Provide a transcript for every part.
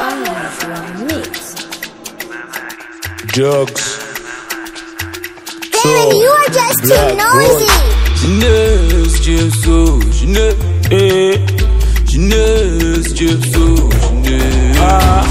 Drugs. Baby, you are just too Black noisy. Jeunesse, Dieu so, jeunesse, eh. Jeunesse, Dieu so, jeunesse. Ah.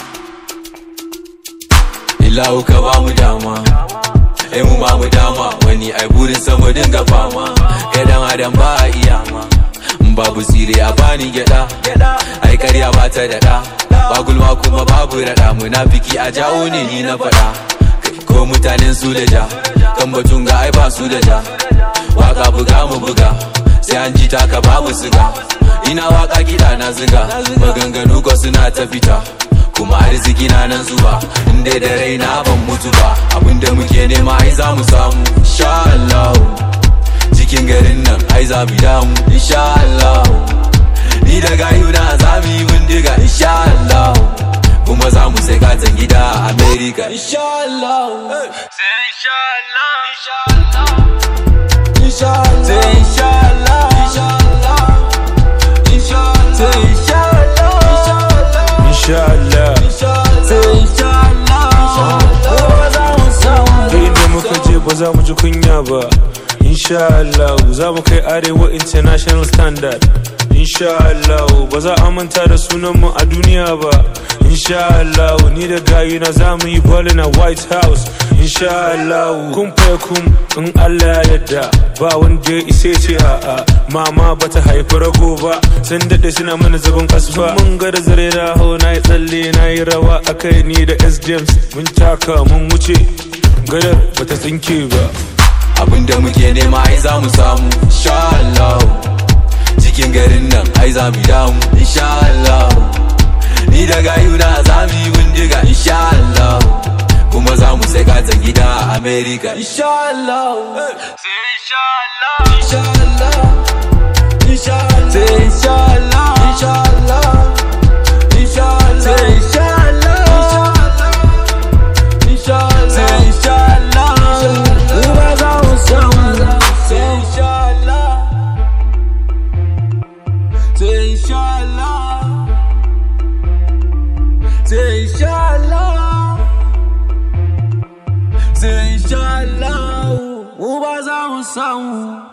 Ila uka ba mu dama, ai mu ba mu dama, wani ai burin sama dinga fama, kai dan adam ba a iya ma. In babu tsire a bani gyada, ai karya ba ta daɗa, ba gulma kuma babu raɗa, munafiki a jawo ne ni na faɗa. Kai ko mutanen su da ja, kan batun ga ai ba su da ja. waka buga mu buga sai an ji taka babu siga ina waka kiɗa na ziga maganganu ko suna ta fita kuma arziki na nan zuba inda da raina ban mutu ba abinda muke nema ai za mu samu insha Allah cikin garin nan ai za mu damu insha Allah ni da gayu na za mu yi bindiga insha Allah kuma za mu sai katon gida a America insha Allah sai insha Allah insha Allah Inshallah, say inshallah, inshallah, inshallah, say inshallah, Inshallah. say inshallah, inshallah. Da inda muka je ba za mu ji kunya ba. Inshallah za mu kai arewa international standard. Inshallah ba za a manta da sunanmu a duniya ba. Inshallah ni da gayuna za mu yi ballin a White House. Inshallah kun fa kun in Allah ya yarda ba wanda ya isa ce a'a mama bata haifi rago ba sun dade suna mana zagon kasfa mun ga da zare da hau na yi tsalle na yi rawa akai ni da S James mun taka mun wuce gadar bata tsinke ba Abinda muke nema ai za mu samu, insha Allah. Cikin garin nan ai za mu damu, insha Allah. Ni da gayuna za mu yi bindiga, insha Allah. Kuma za mu sai katon gida a America, insha Allah. Sai insha Allah, insha Allah, insha Allah. Sai insha Allah, insha Allah, insha Allah. Sai insha Allah, insha Allah. Sai insha Allah, kuma za mu samu. Sai insha Allah, sai insha Allah. Say inshallah Say inshallah Mu ba za mu samu